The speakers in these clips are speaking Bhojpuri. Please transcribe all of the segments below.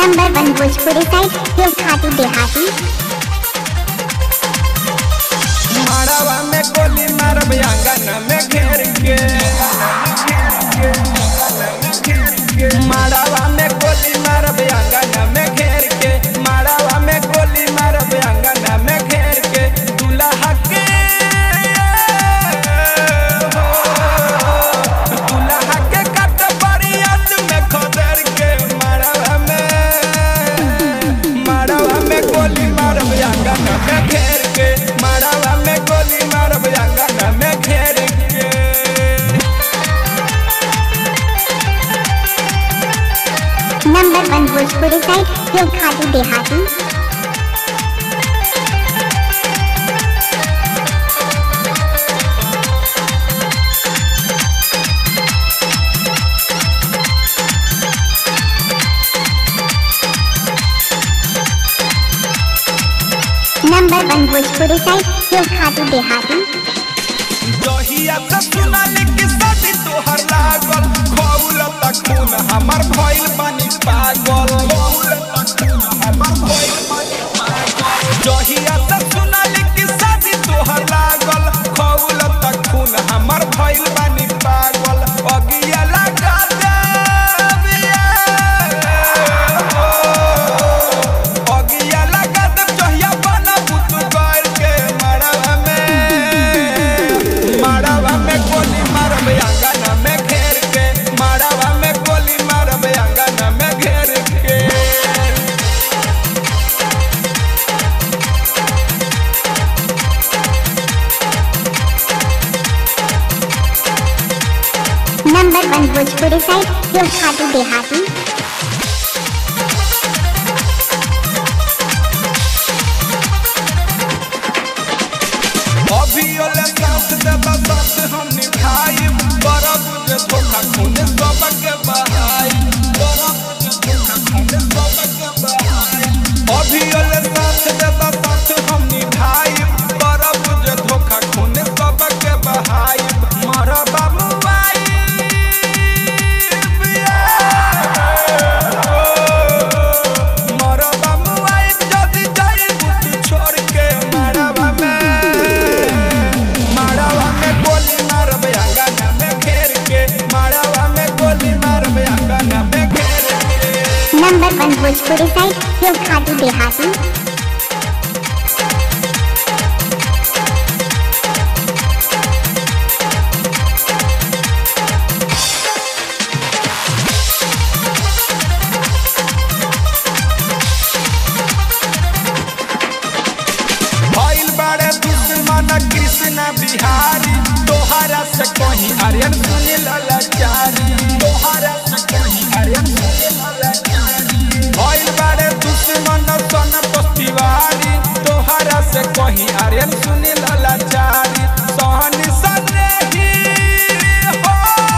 नंबर वन भोजपुरी साइड जो खाती देहाती माड़ावा में गोली मारब आंगन में घेर के माड़ावा में गोली मारब आंगन में घेर के माड़ावा में गोली मारब आंगन में घेर के दुल्हा के दुल्हा के कट बरियत में खदर के माड़ावा में माड़ावा में गोली मारब आंगन में घेर के माड़ावा में गोली मारब आंगन में घेर के नंबर वन भोजपुरी साइड जो खाती देहाती नंबर वन भोजपुरी साइड जो खाती देहाती जहिया से सुनल कि शादी तोहर लागल खौल तक खून हमर भइल बानी पागल खौल तक खून हमर भइल बानी पागल जहिया से सुनल कि शादी तोहर लागल खौल तक खून हमर भइल बानी पागल अगिया लगा देबिया अगिया लगा देब जहिया बनबू तू गइल के मड़वा में माड़ावा में गोली मारब आंगन में घेर के माड़ावा में गोली मारब आंगन में घेर के नंबर वन भोजपुरी साइड जो खाती देहाती अभी ओले साथ देबा साथ हम निभाई बरफ के धोखा खून सबके बहाई बरफ के धोखा खून सबके बहाई अभी ओले साथ देबा साथ हम निभाई बरफ के धोखा खून सबके बहाई मारा बाबू आई मारा बाबू आई जदी जाई बुटी छोड़ के मारवा में मारवा में गोली मारब आंगन में घेर के मारवा में गोली मारब आंगन में घेर के नंबर वन भोजपुरी साइड जो खाती देहाती भइल बाड़े दुश्मन कृष्ण बिहारी तोहरा से कहीं आर्यन सुनील लाचारी तोहरा से कहीं आर्यन सुनील लाचारी भइल बाड़े दुश्मन सन तिवारी तोहरा से कहीं आर्यन सुनील लाचारी सहनी सने ही हो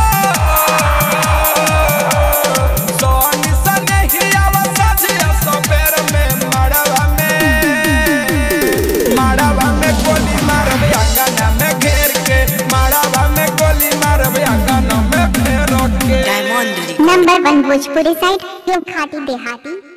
सहनी सने ही आवाज सबेर में मड़वा में माड़ावा में गोली मारब आंगन में घेर के माड़ावा में गोली मारब आंगन में घेर के Diamond number one Bhojpuri side जो खाती देहाती